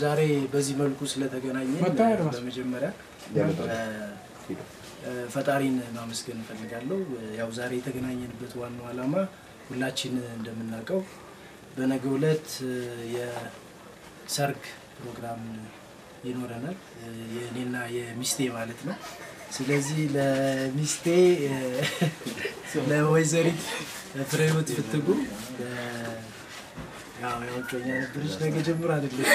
ዛሬ በዚህ መልኩ ስለተገናኘን መታየት ነው። በመጀመሪያ እ፣ ፈጣሪን ማመስገን እፈልጋለሁ። ያው ዛሬ የተገናኘንበት ዋናው ዓላማ ሁላችን እንደምናውቀው በነገው ዕለት እ፣ የሰርግ ፕሮግራም ይኖረናል እ፣ የእኔና የሚስቴ ማለት ነው። ስለዚህ ለሚስቴ እ፣ ለወይዘሪት ፍሬህይወት ፍትጉ እ፣ ያው ያው እጮኛ ነበረች ነገ ጀምሮ አይደለች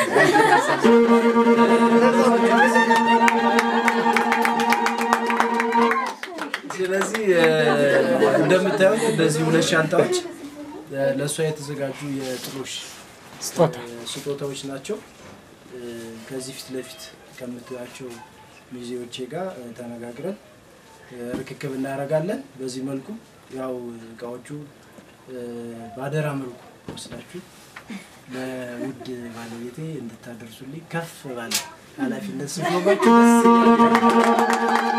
ስለዚህ እ፣ እንደምታዩት እነዚህ ሁለት ሻንጣዎች እ፣ ለእሷ የተዘጋጁ የጥሎሽ ስጦታ እ፣ ስጦታዎች ናቸው። እ፣ ከዚህ ፊት ለፊት ከምታያቸው ሚዜዎቼ ጋር እ፣ ተነጋግረን እ፣ ርክክብ እናደርጋለን። በዚህ መልኩ ያው እቃዎቹ እ፣ በአደራ መልኩ ወስዳችሁ ለውድ ባለቤቴ እንድታደርሱልኝ ከፍ ባለ ኃላፊነት ስኖባችሁ ደስ ይላል።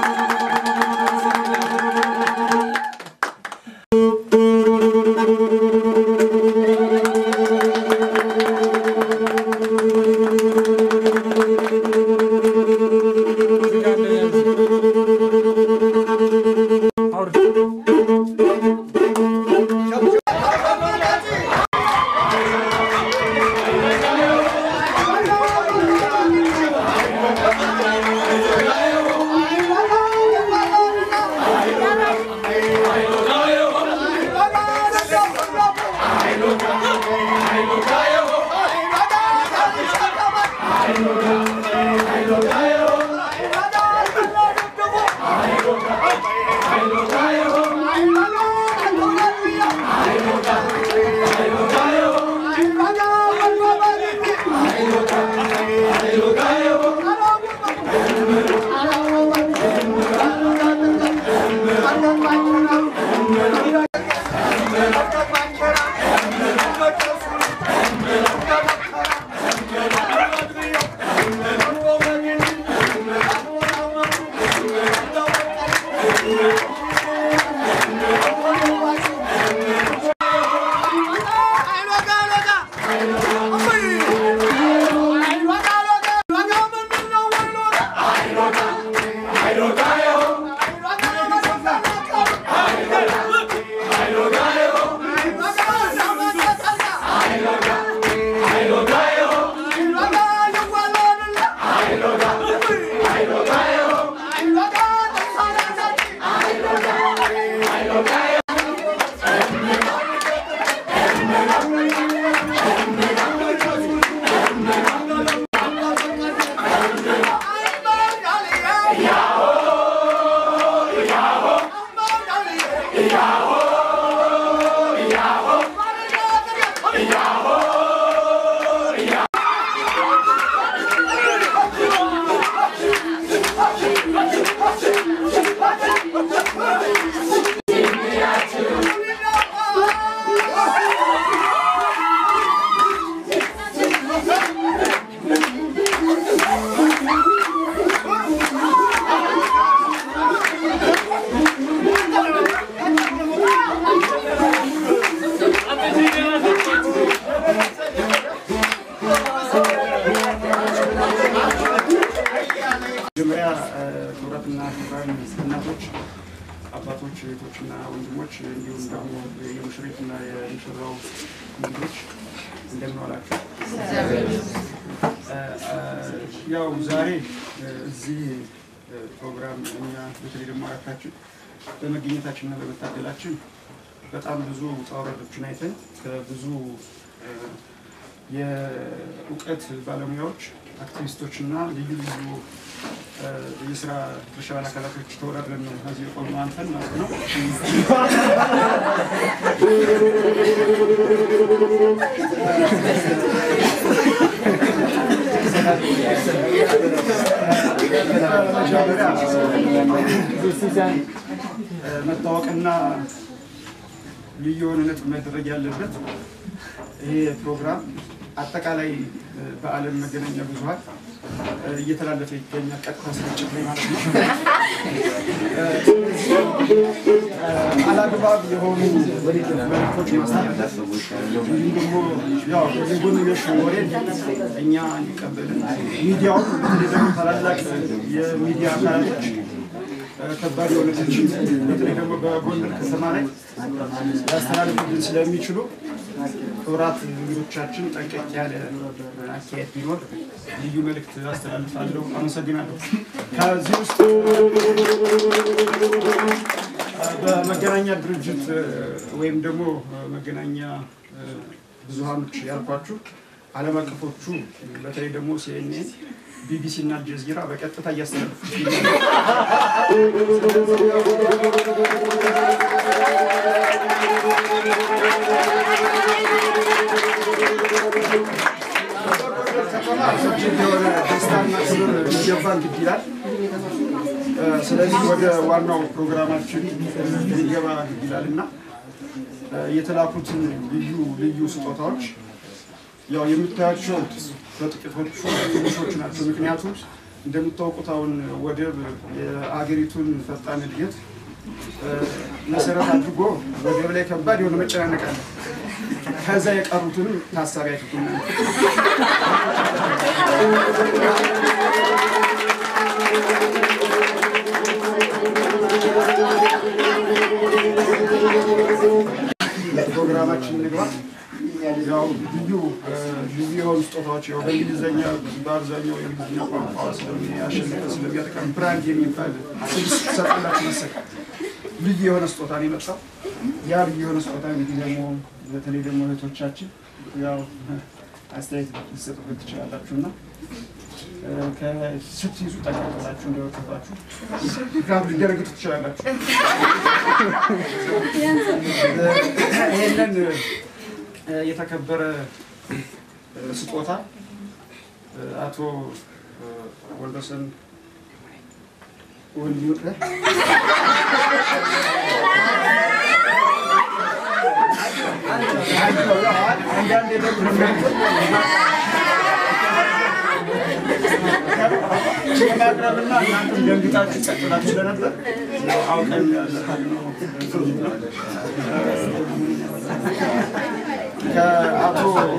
መጀመሪያ ክቡራትና ክቡራን እናቶች፣ አባቶች፣ እህቶችና ወንድሞች እንዲሁም ደግሞ የሙሽሪትና የሙሽራው እንግዶች እንደምን ዋላችሁ? ያው ዛሬ እዚህ ፕሮግራም እኛ በተለይ ደግሞ አራታችን በመገኘታችንና በመታደላችን በጣም ብዙ ውጣ ውረዶችን አይተን ከብዙ የእውቀት ባለሙያዎች አክቲቪስቶች እና ልዩ ልዩ የስራ ድርሻ አካላቶች ተወዳድረን ነው እዚህ የቆምነው አንተን ማለት ነው። መታወቅና ልዩ የሆነ ነጥብ መደረግ ያለበት ይሄ ፕሮግራም አጠቃላይ በዓለም መገናኛ ብዙኃን እየተላለፈ ይገኛል። ቀጥታ ስርጭት ላይ ማለት ነው። አላግባብ ጠባብ የሆኑ መልዕክቶች ማስተላለፍ እንዲሁም ደግሞ ያው የጎንዮሽ ወሬ እኛ እንቀበልን ሚዲያውን በተለይ ደግሞ ታላላቅ የሚዲያ አካላቶች ከባድ የሆነቶችን በተለይ ደግሞ በጎንደር ከተማ ላይ ሊያስተላልፉልን ስለሚችሉ ክቡራት እንግዶቻችን ጠንቀቅ ያለ አካሄድ ቢኖር ልዩ መልእክት አስተላልፋለሁ። አመሰግናለሁ። ከዚህ ውስጥ በመገናኛ ድርጅት ወይም ደግሞ መገናኛ ብዙሃኖች ያልኳችሁ ዓለም አቀፎቹ በተለይ ደግሞ ሲኤንኤን፣ ቢቢሲ እና አልጀዚራ በቀጥታ እያስተላለፉ እጅግ የሆነ ደስታና ክብር ሊገባን ግድ ይላል። ስለዚህ ወደ ዋናው ፕሮግራማችን ሊገባ ግድ ይላል እና የተላኩትን ልዩ ልዩ ስጦታዎች ያው የምታያቸው በጥቂቶቹ ትንሾች ናቸው። ምክንያቱም እንደምታውቁት አሁን ወደብ የአገሪቱን ፈጣን እድገት መሰረት አድርጎ ወደብ ላይ ከባድ የሆነ መጨናነቅ አለ። ከዛ የቀሩትንም ታሳቢ አድርጉናል። ፕሮግራማችን እንግባ። ያው ልዩ ልዩ የሆኑ ስጦታዎች ያው በእንግሊዝኛ በአብዛኛው የእንግሊዝኛ ቋንቋ ስለሚያሸንፈ ስለሚያጠቃም ብራንድ የሚባል ስድስት ሰጣላችሁ መሰል ልዩ የሆነ ስጦታ ነው የመጣው። ያ ልዩ የሆነ ስጦታ እንግዲህ ደግሞ በተለይ ደግሞ እህቶቻችን ያው አስተያየት ሊሰጡበት ትችላላችሁ እና ስትይዙ ጠቃቀላችሁ እንደወቀፋችሁ ምክንያቱም ሊደረግጡ ትችላላችሁ። ይህንን የተከበረ ስጦታ አቶ ወልደሰን ወንድሙ አንዳንድ የማቅረብና እናንተም ደንግጣችሁ ጸጥላችሁ ስለነበር አውቀን ከአቶ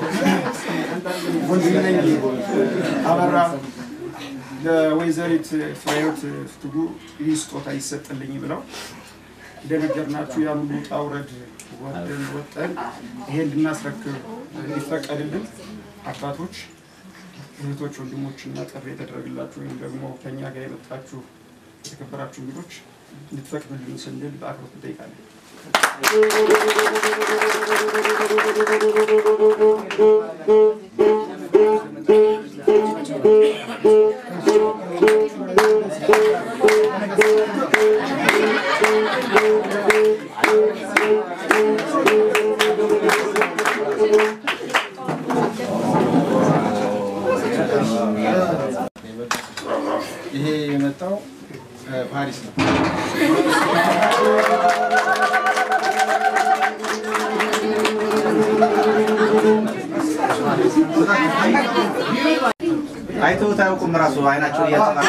ወንድምነኝ አበራ ለወይዘሪት ፍሬህይወት ፍትጉ ይህ ስጦታ ይሰጥልኝ ብለው እንደነገርናችሁ ያን ሁሉ ውጣ ውረድ ወደን ወጠን ይሄን እንድናስረክብ እንዲፈቀድልን አባቶች እህቶች፣ ወንድሞች እና ጥሪ የተደረግላችሁ ወይም ደግሞ ከኛ ጋር የመጣችሁ የተከበራችሁ እንግዶች እንድትፈቅዱልን ስንል በአክብሮት እንጠይቃለን። ይሄ የመጣው ፓሪስ ነው። አይተውት አያውቁም። ራሱ አይናቸው እያጠራ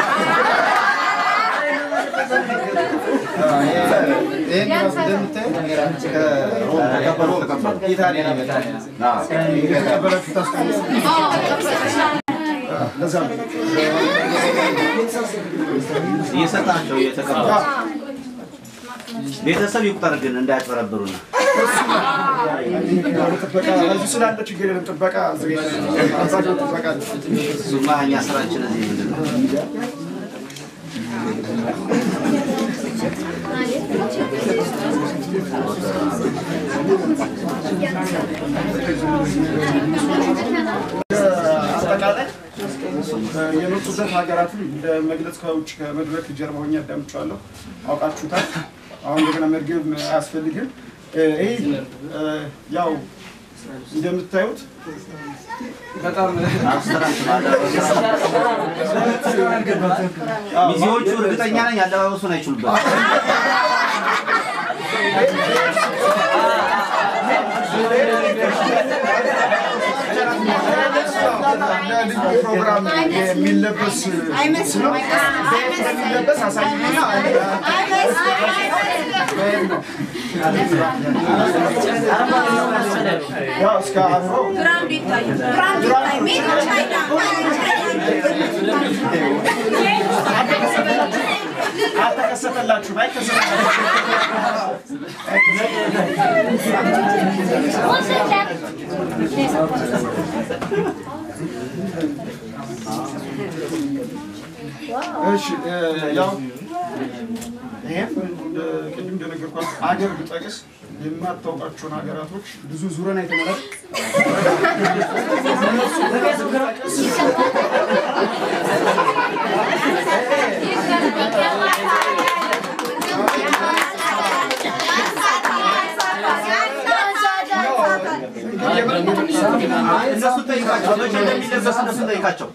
ይህን ራሱ እንደምታዩት ከሮም ተቀበሉ። ኢታሊ ነው የመጣው። የተቀበላችሁ ታስታውሱ። ለዛ ነው እየሰጣቸው እየተቀበሉ ቤተሰብ ይቁጠር ግን እንዳያጭበረብሩና ጥበቃ እዚህ ስላለ ችግር የለም። ጥበቃ አዘጋጅተናል። አብዛኛው ጥበቃ አለ። እሱማ እኛ ስራችን እዚህ ምንድን ነው? አጠቃላይ የመጡበት ሀገራትን እንደ መግለጽ ከውጭ ከመድረክ ጀርባ ሆኜ አዳምጫለሁ። አውቃችሁታል። አሁን እንደገና መድገም አያስፈልግም። ይህ ያው እንደምታዩት በጣም አብስትራክት ማለት ሚዜዎቹ እርግጠኛ ነኝ አለባበሱን አይችሉበት። ለልዩ ፕሮግራም የሚለበስ ልብስ ነው። የሚለበስ አሳይና ያው እስከ አፍሮ አልተከሰተላችሁም፣ አይከሰተላችሁም። እሺ ያው ይሄም ቅድም እንደነገርኳችሁ አገር ብጠቅስ የማታውቃቸውን ሀገራቶች ብዙ ዙረን አይተመለስ እነሱ ጠይቃቸው፣ መቼ እንደሚለበስ እነሱ ጠይቃቸው።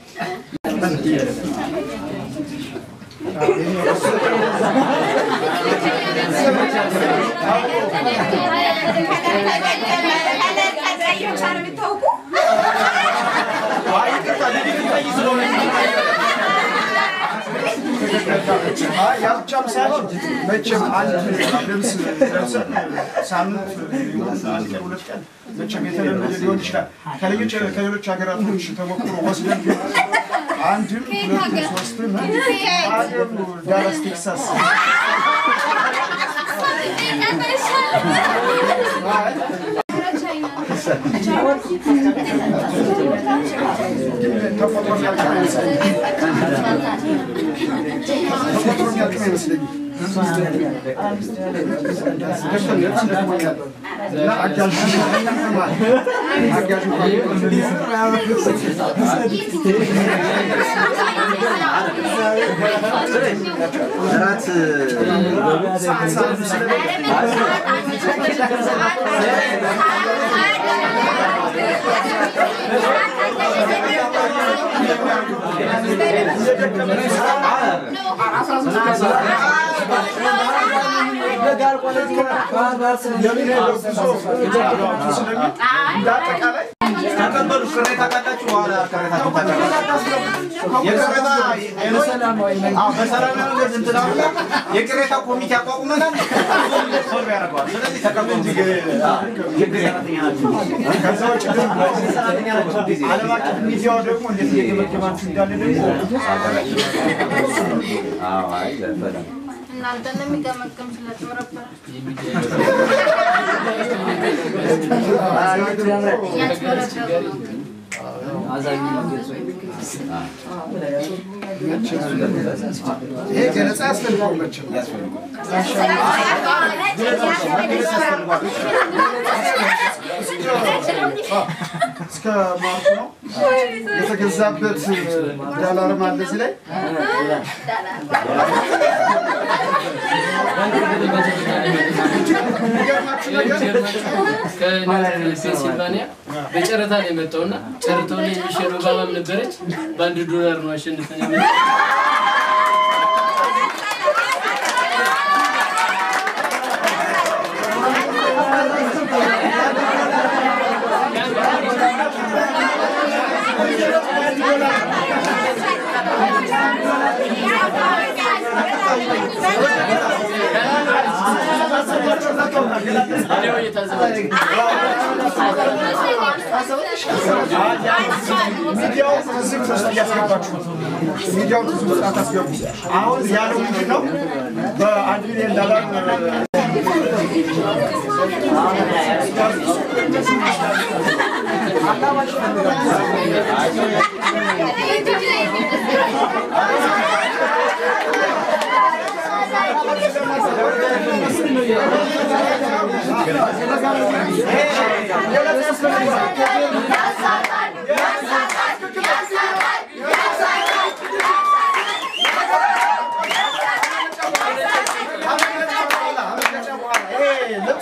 አይ ይቅርታ፣ ልጅቱ ቀይ ስለሆነ ያ ብቻም ሳይሆን መቼም አንድ ልብስ ለብሰን ሳምንት ይሁን አንድ ቀን ሁለት ቀን መቼም የተለመደ ሊሆን ይችላል። ከሌሎች ከሌሎች ሀገራቶች ተሞክሮ ወስደን ቢሆን አንድም ሁለትም ሶስትም ሀገሩ ዳላስ ቴክሳስ ተፈጥሮ የሚያልቅ አይመስለኝም። ተፈጥሮ የሚያልቅ አይመስለኝም። እና አጋዥ አጋዥ እራት እንዳጠቃላይ ተቀበሉ። ቅሬታ ካላችሁ በኋላ ቅሬታችሁ ታቀርባላችሁ። የቅሬታ አዎ፣ በሰላማዊ መንገድ እንትን አለ። የቅሬታ ኮሚቴ አቋቁመናል። ሶልቭ ያደርገዋል። ስለዚህ ተቀበሉ። አዎ፣ ችግር ሰራተኛ ናችሁ። ከዛ ውጭ ደግሞ ሰራተኛ ናችሁ ጊዜ ዓለም አቀፍ ሚዲያው ደግሞ እንዴት እየገመገማችሁ እንዳለ ደግሞ አዎ፣ አይ በጣም እናንተን የሚገመግም ስለተመረበረ ያጭበረበሩ ነው። ይሄ ገለጻ ያስፈልገው መቼም እስከ ማርኩ ነው የተገዛበት ዳላርም አለ እዚህ ላይ የሚገርማችሁ ነገር ከፔንሲልቫኒያ በጨረታ ነው የመጣውና ጨረታው ላይ ሚሼል ኦባማም ነበረች። በአንድ ዶላር ነው አሸንፈን የመጣው። እኔው እየታዘባችሁ ሚዲያው ትዝብት ውስጥ እያስገባችሁ ነው። ሚዲያው ትዝብት ውስጥ አታስገቡ። አሁን ያለው ምንድን ነው? በአንድ ሚሊዮን ዶላር ልብስ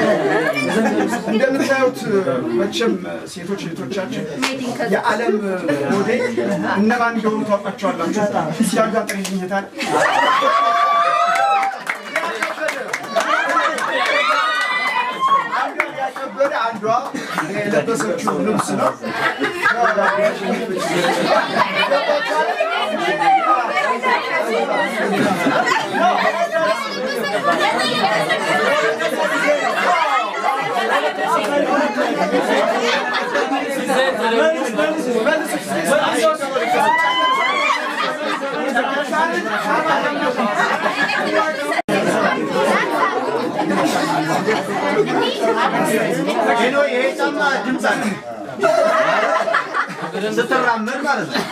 እንደምታዩት መቼም ሴቶች እህቶቻችን የዓለም ሞዴል እነማን እንደሆኑ ታውቃቸዋላችሁ። ሲያጋጥር ይኝታል ያከበደ አንዷ የለበሰችው ልብስ ነው። ሄኖ ይሄ ጫማ ድምፅ አለ ስትራመድ ማለት ነው።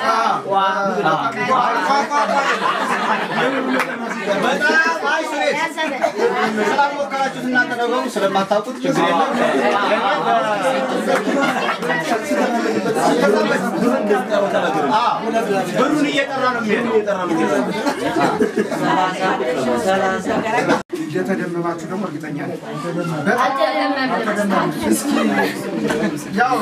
በጣም አይ ስሬት ስላልሞከራችሁት እናንተ ነገሩ ስለማታውቁት ችግር የለም። አዎ፣ ብሩን እየጠራ ነው የሚሄደው። እየተደመማችሁ ደግሞ እርግጠኛ ነኝ። በጣም እስኪ ያው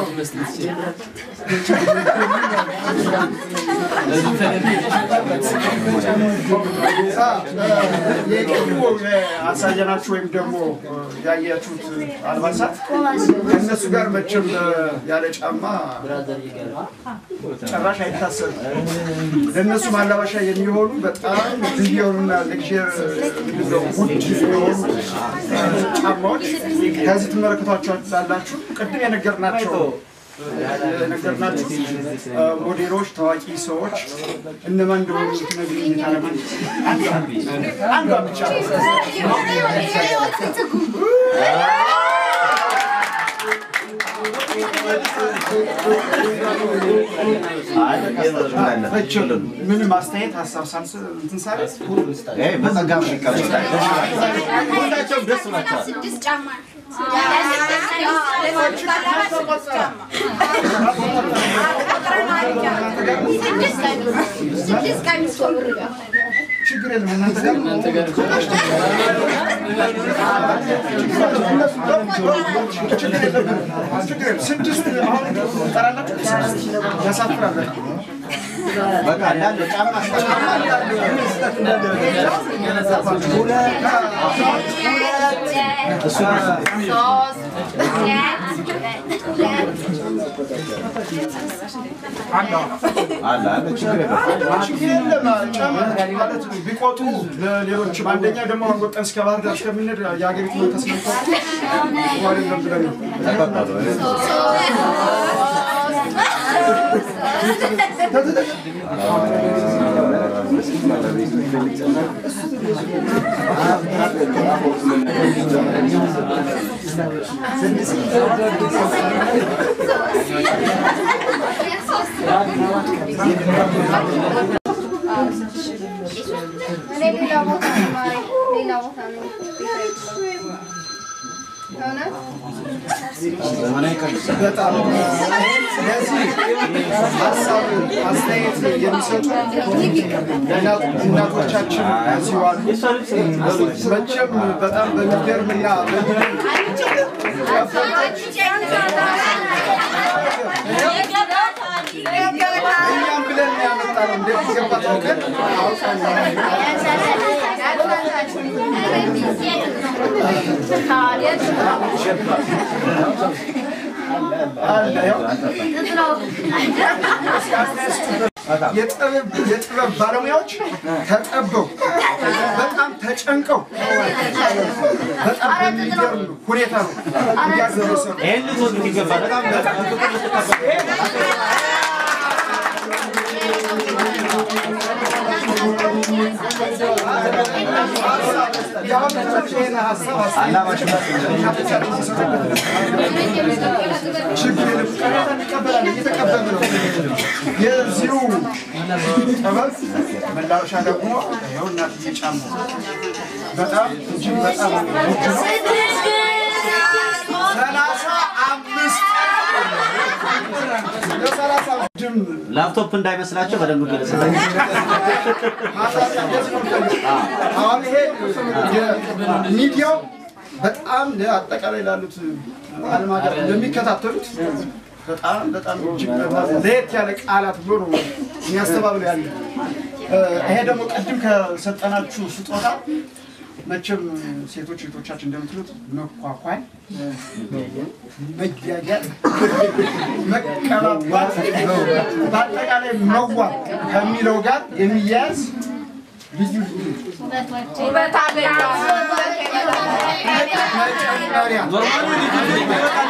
የቅድሞ ያሳየናችሁ ወይም ደግሞ ያያችሁት አልባሳት ከእነሱ ጋር መቼም ያለ ጫማ ጭራሽ አይታሰብም። ለእነሱ ማላበሻ የሚሆኑ በጣም ልዩ የሆኑና ሌክዥር ውድ የሆኑ ጫማዎች ከዚህ ትመለከቷቸዋላችሁ። ቅድም የነገርናቸው የነገርናችሁ ሞዴሎች፣ ታዋቂ ሰዎች እነማን እንደሆኑ ትነግሩኝ ታለማን አንዷ ብቻ መቼም ምንም አስተያየት ሀሳብ ሳንስ እንትን ሳለ ይሄ በጸጋ ነው የሚቀበሉት። ሁላቸውም ደስ ብሏቸዋል። ስድስት ጫማ ስድስት ቀሚስ ችግር የለም እናንተ ጋር እናንተ ጋር ችግር የለም ችግር የለም ስድስት አሁን ጠራላችሁ ያሳፍራል በጣም በቃ እንዳለ ጫማ እስከ ጫማ አለ አለ ችግር የለም። ችግር የለም ጫማ ማለት ነው ቢቆጥሩ ለሌሎችም አንደኛ ደግሞ አሁን ወጣን እስከ ባህር ዳር እስከምንሄድ የሀገሪቱ መንፈስ ነበር አይደለም ብለን ነው እኔ ሌላ ቦታ ነው የማረግ፣ ሌላ ቦታ ነው እውነት በጣም ስለዚህ ሀሳብ አስተያየት የሚሰጡ እናት- እናቶቻችን እዚሁ አሉ። መቼም በጣም በሚገርምና በሚደንቅ እኛም ብለን ነው ያመጣነው። እንደሚገባት አውቀን አለ ያው የጥበብ የጥበብ ባለሙያዎች ተጠበው በጣም ተጨንቀው በጣም በሚገርም ሁኔታ ነው እያደረሰ ነው። ይሄን ልትወዱት ይገባል። በጣም በጣም ፍቅር ልትቀበሉ ይህን ሀሳብ ችግር የለም። ቅሬታ እንቀበላለን፣ እየተቀበልን ነው። የዚሁ ጥበብ መላበሻ ደግሞ ይኸው እናትዬ ጫማ በጣም እጅግ በጣም ውድ ነው። ሰላሳ አምስት ለሰላሳ ድም ላፕቶፕ እንዳይመስላቸው በደንብ ገለጽ። አሁን ይሄ ሚዲያው በጣም ለአጠቃላይ ላሉት ዓለም ሀገር ለሚከታተሉት በጣም በጣም እጅግ በጣም ለየት ያለ ቃላት ብሎ ነው የሚያስተባብለው ያለ። ይሄ ደግሞ ቅድም ከሰጠናችሁ ስጦታ መቼም ሴቶች እህቶቻችን እንደምትሉት መኳኳል፣ መጃጃል፣ መቀባባት በአጠቃላይ መዋብ ከሚለው ጋር የሚያያዝ ልዩ ልዩ መጨመሪያ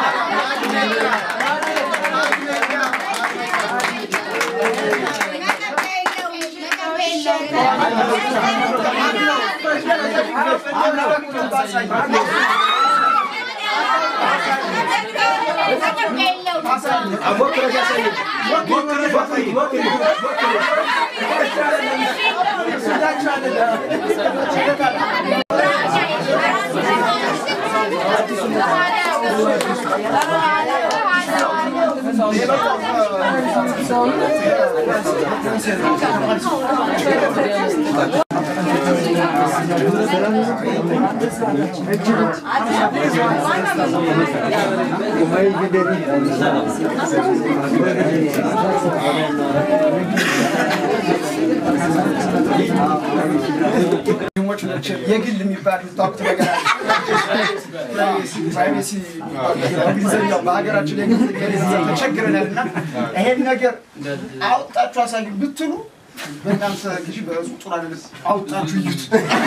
ሞች ናቸው። የግል የሚባል የምታውቁት ነገር አለ። ፕራይቬሲ እንግሊዝኛው በሀገራችን ላይ ተቸግረናል እና ይሄን ነገር አውጣችሁ አሳዩ ብትሉ በእናንተ ግዢ በህዝቡ ጥሩ አይደለም። አውጣችሁ እዩት።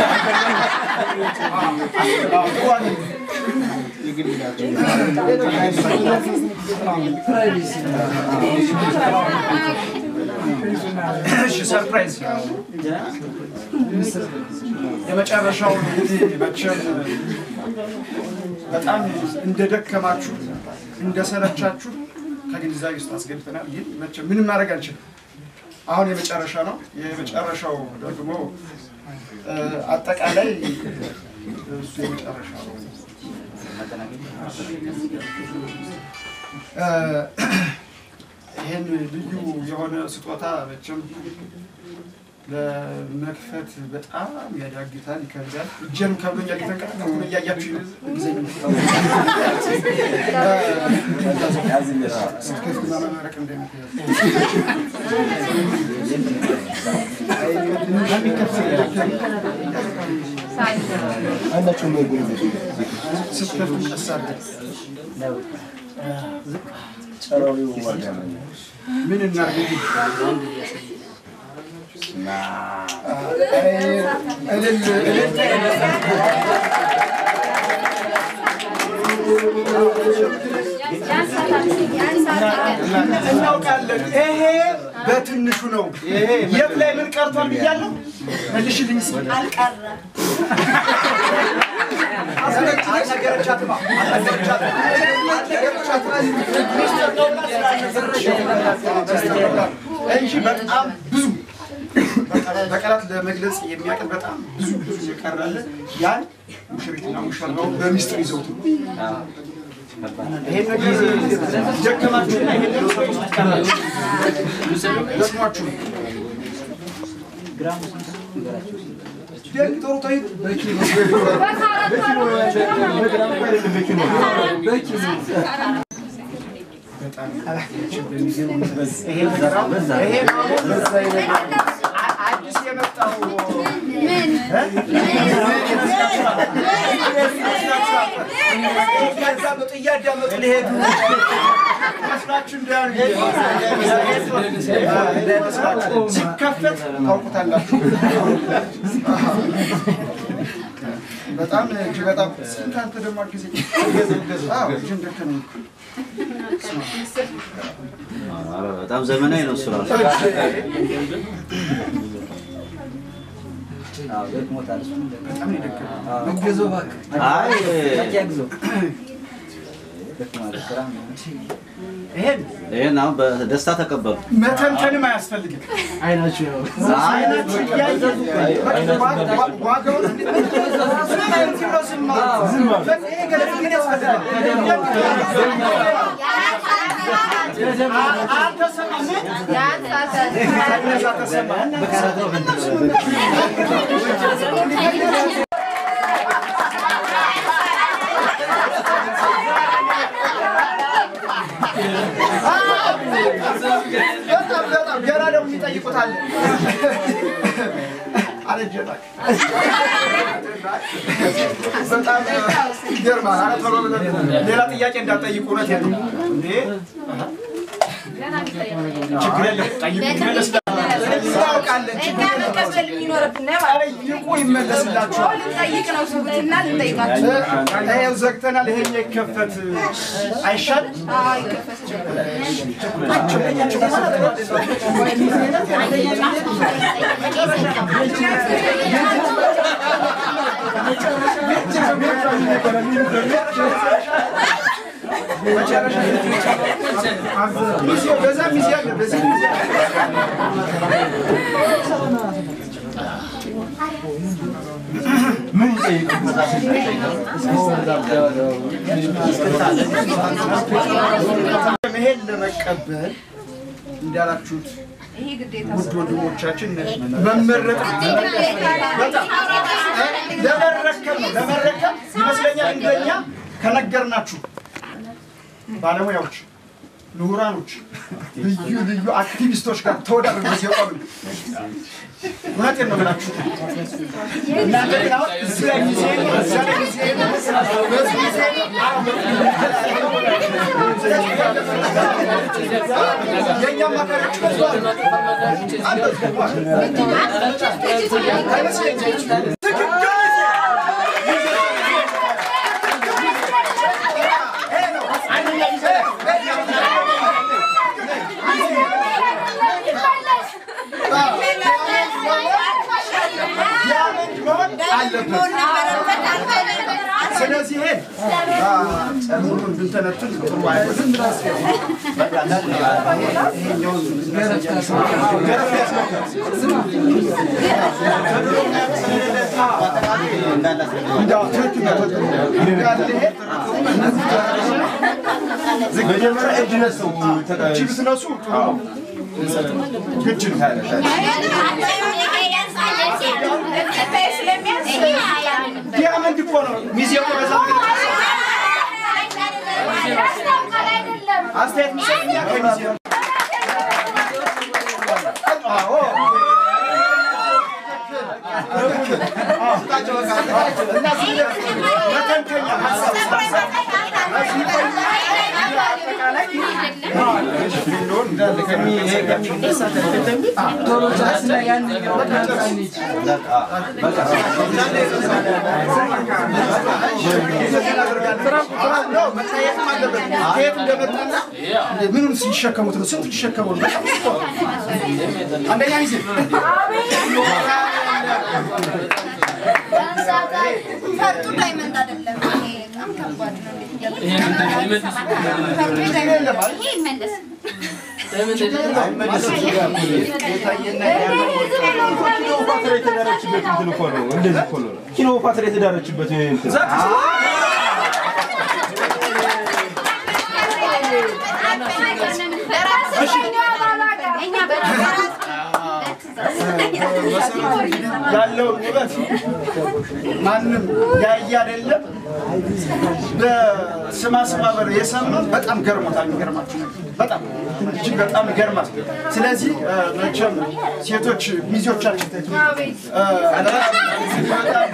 አዎ፣ ጥሩ አይደለም። እሺ ሰርፕራይዝ የመጨረሻው እንግዲህ መቼም በጣም እንደደከማችሁ እንደሰለቻችሁ ከግንዛቤ ውስጥ አስገብተናል። ግን መቼም ምንም ማድረግ አንችልም። አሁን የመጨረሻ ነው። የመጨረሻው ደግሞ እ፣ አጠቃላይ እሱ የመጨረሻ ነው። እ፣ ይህን ልዩ የሆነ ስጦታ መቼም ለመክፈት በጣም ያዳግታል፣ ይከብዳል። እጄም ከብዶኛል፣ እየተንቀጠቀጥኩ ነው። እያያችሁ ጊዜ ስትከፍትና መመረቅ ስትከፍቱ ቀስ አድርገን ምን እናድርግ እንግዲህ እልል እልል እናውቃለን። ይሄ በትንሹ ነው። የት ላይ ምን ቀርቷል ብያለሁ? መልሽልኝ እስኪ። አልነገረቻትማ አልነገረቻትም። አልነገረቻትም። ሚስጥር ነው ብላ ስላልነገረቻት እንጂ በጣም ብዙ በቃላት ለመግለጽ የሚያቅል በጣም ብዙ ብዙ የቀራለ ያን ሙሽሪትና ሙሽራው በሚስጥር ይዘውት ነው። ይሄን ነገር ደከማችሁና ይሄን ነገር ሰው ውስጥ ቀራችሁ ደክሟችሁ ነው። ደንግጠው ተይት በጣም ይሄ ነገር አሁን ይሄ አሁን አዲስ የመጣው እያዳመጡ እያዳመጡ ሊሄዱ መስላችሁ እንዳያሉ እንዳይመስላችሁ ሲከፈት ታውቁታላችሁ። በጣም እጅግ በጣም ስንት አንተ ደግሞ ጊዜ አዎ እጅን ደከመኝ እኮ። በጣም ዘመናዊ ነው እሱ ራሱ። በጣም ነው የደከመኝ። አይ ይሄን ይሄን አሁን በደስታ ተቀበሉ። መተንተንም አያስፈልግም። አይናችሁ ያው አይናችሁ እያየ ዋ- ዋ- ዋጋውን ዝም አይነት ሲለው ዝም አሉ። በቃ ይሄ ገለጻ ግን ያስፈልጋል። አ- አልተሰማም። ከእነዛ ተሰማ። በጣም በጣም ገና ደግሞ የሚጠይቁት አለ። አረጀ እባክህ። በጣም ይገርማል። ኧረ ቶሎ ብለን ሌላ ጥያቄ እንዳትጠይቁ እውነት የለም እንዴ ችግር የለም ጠይቁ ይመለስላችኋል። እናውቃለን ችግር የለም ጠይቁ ይመለስላችኋል። ይኸው ዘግተናል። ይሄኛው ይከፈት አይሻል? ሚዜ በዛ ሚዜ አለ በዚህ ሚዜ መሄድ ለመቀበል እንዳላችሁት ውድ ወንድሞቻችን መመረቅ በጣም ለመረከብ ነው። ለመረከብ ይመስለኛል እንደኛ ከነገርናችሁ ባለሙያዎች፣ ምሁራኖች፣ ልዩ ልዩ አክቲቪስቶች ጋር ተወዳድረን በዚህ ቆም እውነቴን ነው የምላችሁ። እናንተ ግን አሁን እዚህ ላይ ጊዜ እዚያ ላይ ጊዜ በዚህ ጊዜ የእኛ አማካሪዎች በዝተዋል። አይመስለኝም። ትክክል ስለዚህ ይሄን ጸጉሩን ብንተነትን ጥሩ አይሆንም። ይሄኛውን ገረፍ ያስመካል። እንዳው ትክክል ነው፣ ትክክል ነው። እንዳለ ይሄ መጀመሪያ እጅ ነሱ እጅ ብትነሱ ጥሩ ነው። እጅ ነው። ዲያመንድ እኮ ነው ሚዜው በዛ አስተያየት ሚሰኛ ከሚዜው አዎ እና መተንተኛ ሀሳብ ከየት እንደመጣና ምኑን ሲሸከሙት ነው? ስንት ሊሸከሙ ነው? በጣም እኮ ነው። አንደኛ ጊዜ ፈርጡ ዳይመንድ አይደለም። ይሄ በጣም ከባድ ነው። ይሄ ይመለስ። ኪሎፓትራ የተዳረችበት እንትን ያለው ውበት ማንም ያየ አይደለም። በስማ ስማ በር የሰማ በጣም ገርሞታል። የሚገርማችሁ ነገር በጣም እጅግ በጣም ይገርማል። ስለዚህ እ፣ መቼም ሴቶች ሚዜዎቻችን እ፣ በጣም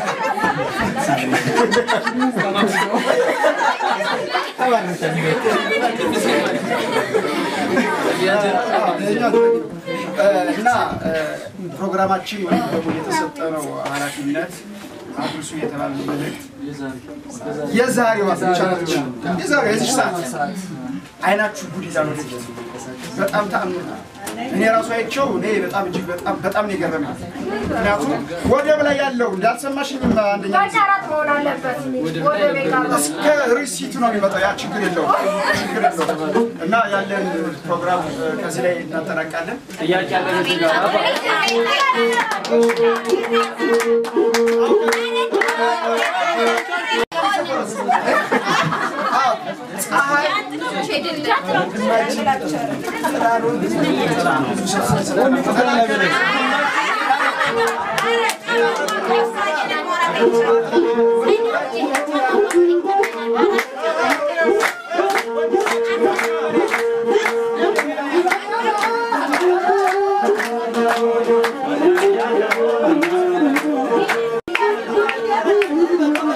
እና ፕሮግራማችን ወይም ደግሞ የተሰጠነው ኃላፊነት አድርሱ የተባለ መልእክት የዛሬዋ ብቻ ነች። የዛሬዋ የዚች ሰዓት አይናችሁ ጉድ ይዛል ወደፊት በጣም ተአምር ነው። እኔ ራሱ አይቼው እኔ በጣም እጅግ በጣም በጣም ነው የገረመኝ። ምክንያቱም ወደብ ላይ ያለው እንዳልሰማሽኝም አንደኛ ጊዜ እስከ ሪሲቱ ነው የሚመጣው። ያ ችግር የለውም ችግር የለውም። እና ያለን ፕሮግራም እ፣ ከዚህ ላይ እናጠናቃለን። ጥያቄ ያለን እዚህ ጋር Thank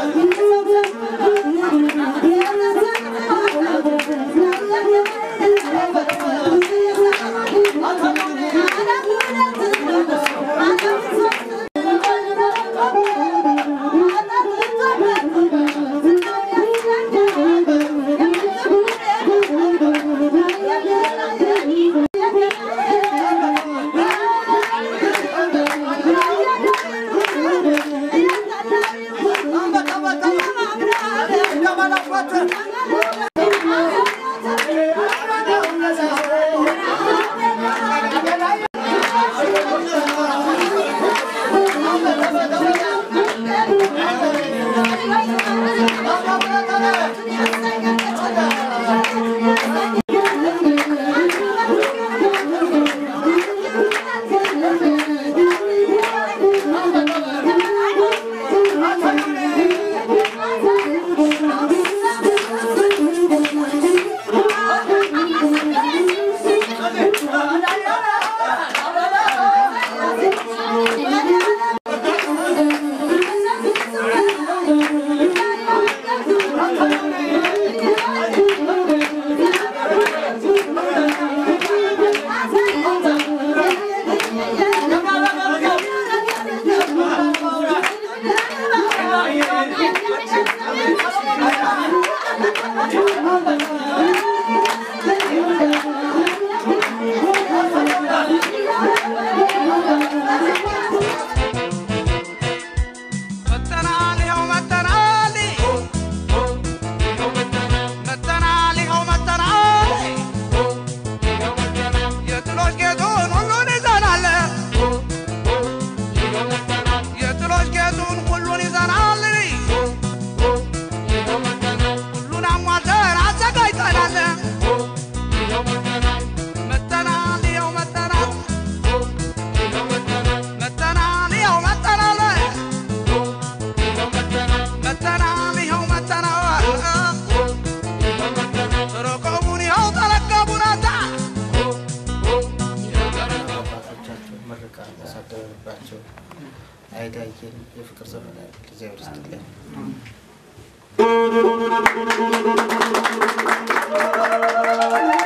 መተናል ይኸው መተናል መተናል ይኸው መተናል የጥሎች ጌጡን ሁሉን ይዘናል የጥሎች ጌጡን ሁሉን ይዘናል ሁሉን አሟልተን አዘጋጅተናል መተናል ይኸው መተናል መተናል ይኸው መተናል መተናል ይኸው መተናል ርቀቡን ይኸው ተረከቡናታ አባቶቻቸው ምርቃ ያሳደረባቸው አይዳየን የፍቅር ዘመን እግዚአብሔር ይስጥልን። ♪